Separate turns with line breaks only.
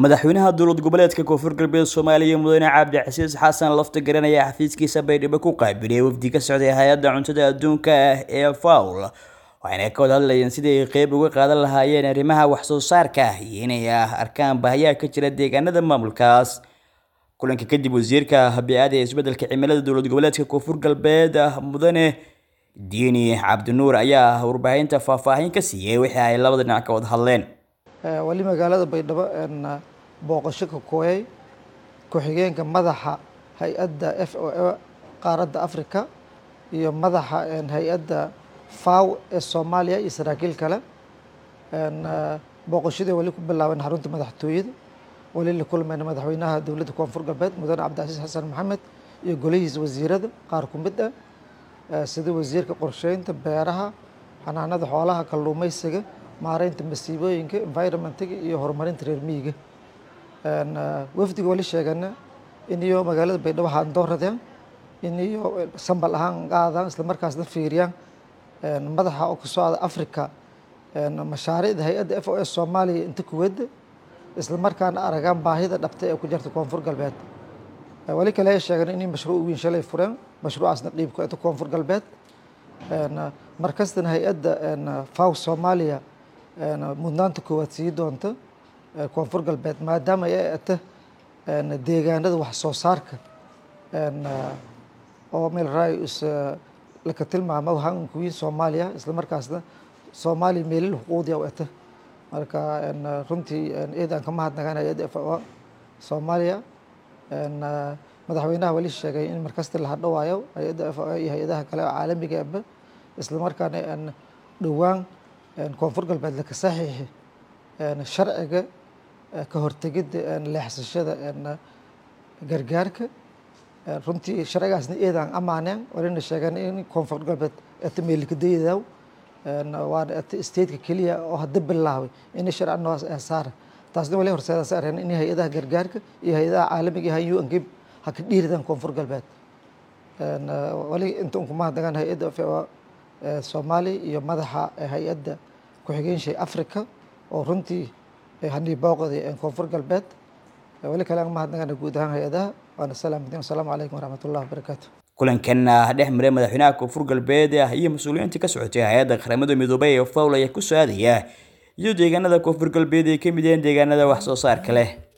madaxweynaha dowlad goboleedka koonfur galbeed soomaaliya mudane cabdicasiis xasan lafta garanaya xafiiskiisa baydhabo ku qaabilay wafdi ka socday hay-adda cuntada adduunka ah ee fawl waxayna ka wada hadlayeen sidii ay qeyb uga qaadan lahaayeen arrimaha waxsoo saarka iyo inay arkaan baahiyaha ka jira deegaanada maamulkaas kulanka kadib wasiirka bi-aada ee isbedelka cimilada dowlad goboleedka koonfur galbeed mudane diini cabdinuur ayaa warbaahinta faahfaahin ka siiyey wixii ay labada dhinac ka wada hadleen
wali magaalada baydhabo booqasho ka kooyay ku-xigeenka madaxa hay-adda f o a qaaradda africa iyo madaxa hay-adda faw ee soomaaliya iyo saraakiil kale booqashadii wali ku bilaaban xarunta madaxtooyada wali la kulmayna madaxweynaha dowladda koonfur galbeed mudane cabdicasiis xasan maxamed iyo golihiisa wasiirada qaar ku mid ah sida wasiirka qorsheynta beeraha xanaanada xoolaha kalluumeysiga maareynta masiibooyinka environmentiga iyo horumarinta reer miyiga wafdiga wali sheegana iniyo magaalada baydhabo haandooradeen iniyo sambal ahaan qaadaan isla markaasna fiiriyaan madaxa oo kasoo ada africa mashaariicda hay-adda f o s soomaaliya inta kuwada isla markaana aragaan baahida dhabta ee ku jirta koonfur galbeed wali kale ay sheegeen inay mashruuc weyn shalay fureen mashruucaasna dhiibku inta koonfur galbeed markastana hay-adda faw soomaaliya mudnaanta koowaad sii doonta koonfur galbeed maadaama ay ata deegaanada wax soo saarka oo meel raayus laka tilmaamo hankuwiin soomaaliya isla markaasna soomaaliya meelil xuquuqdiya u ata marka runtii eedaan ka mahadnagaan hay-adda f o soomaaliya madaxweynaha wali sheegay in markasta la hadhawaayo hay-adda f o iyo hay-adaha kale oo caalamiga aba isla markaana dhowaan koonfur galbeed laka saxiixi sharciga ka hortegidda leexsashada gargaarka runtii sharcigaasna eedaan amaaneen walina sheegeen in koonfur galbeed ata meelikadayadaw waana ata stateka keliya oo hadda bilaabay in sharci noocaas ee saara taasna wali horseedaas areen in hay-adaha gargaarka iyo hay-adaha caalamiga ah un kib ha ka dhiiridaan koonfur galbeed wali inta un kumahadnagaan hay-adda soomaaliya iyo madaxa hay-adda ku-xigeenshii africa oo runtii hanii booqday koonfur galbeed wali kale aan mahadnagana guud ahaan hay-adaha waana salaamatin wasalaamu calaykum waraxmat ullahi wabarakaatu
kulankan dhex maray madaxweynaha koonfur galbeed iyo mas-uuliyiinta ka socotay hay-adda qaramada midoobay ee fawl ayaa ku soo aadaya iyo deegaanada koonfur galbeed ay ka mid yihiin deegaanada wax soo saarka leh